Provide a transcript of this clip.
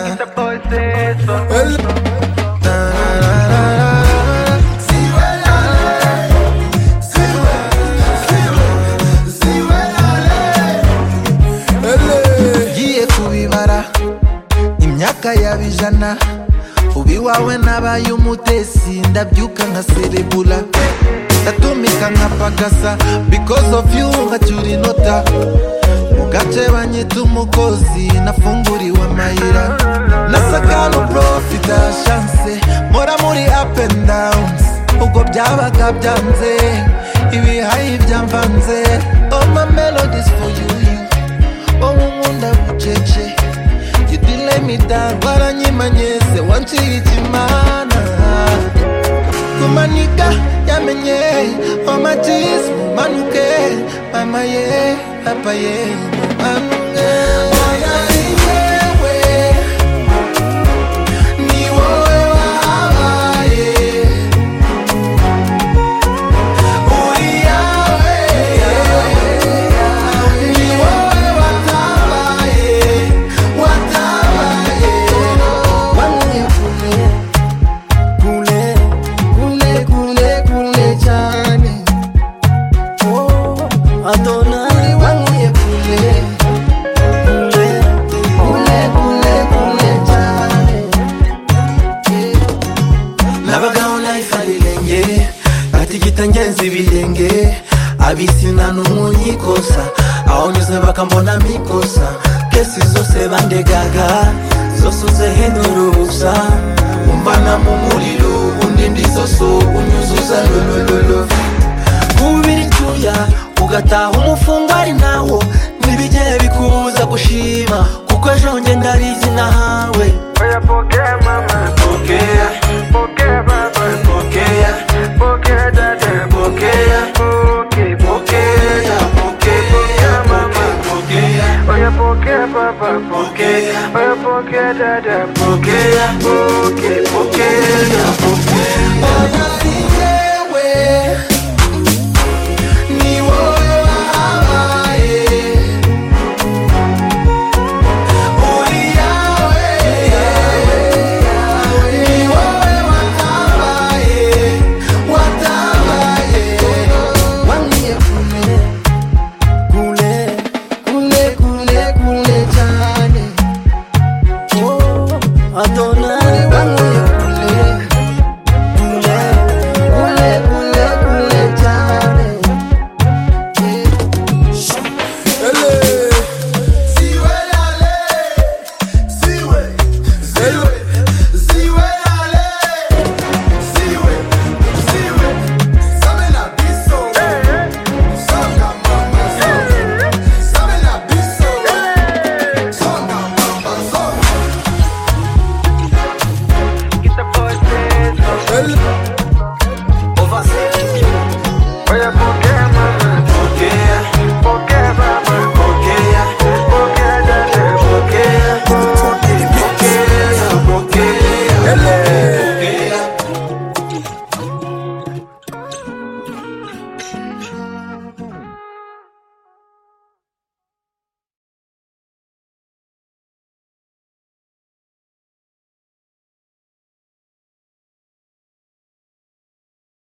Quita pois eso. ugiye kubibara imyaka yabijana ubiwawe nabaye umutesi ndabyuka nka serebura ndatumika nka pagasa because of you nkacyura inota mu gace banyita umukozi nafunguriwe amayira nasakano profita shanse nkora muri up and downs ubwo byabaga byanze ibihayi byamvanze all my melodies for you, you. wowe unkunda bucece gidile mitango aranyimanyese wancira ikimana kumanika yamenye omatis mumanuke mama ye papa ye mumanuke Mwana ni wewe, ni wowe wabaye, uri yawe. Ni wowe watabaye, watabaye. Wamwifuje kule, kule, kule, kule cyane. Oh, Adonai. Wamwifuje kule, kule, kule, kule cyane. nabagaho life ari irenge atigita ngenzi ibirenge abisina n'umunyikosa aho nyuze bakambona mikosa kesi zose bandegaga zose uzehindura ubusa umbana mu muriro undi ndi zoso unyuzuza lolololo kubira icyuya ugataha umufungwa ari nawo ntibigere bikubuza gushima kuko ejo nge ndarizi nahawe Oya pokea mama, pokea pokea baba, pokea pokea dada, pokea pokea pokea pokea mama pokea Oya pokea baba, pokea oya pokea dada, pokea pokea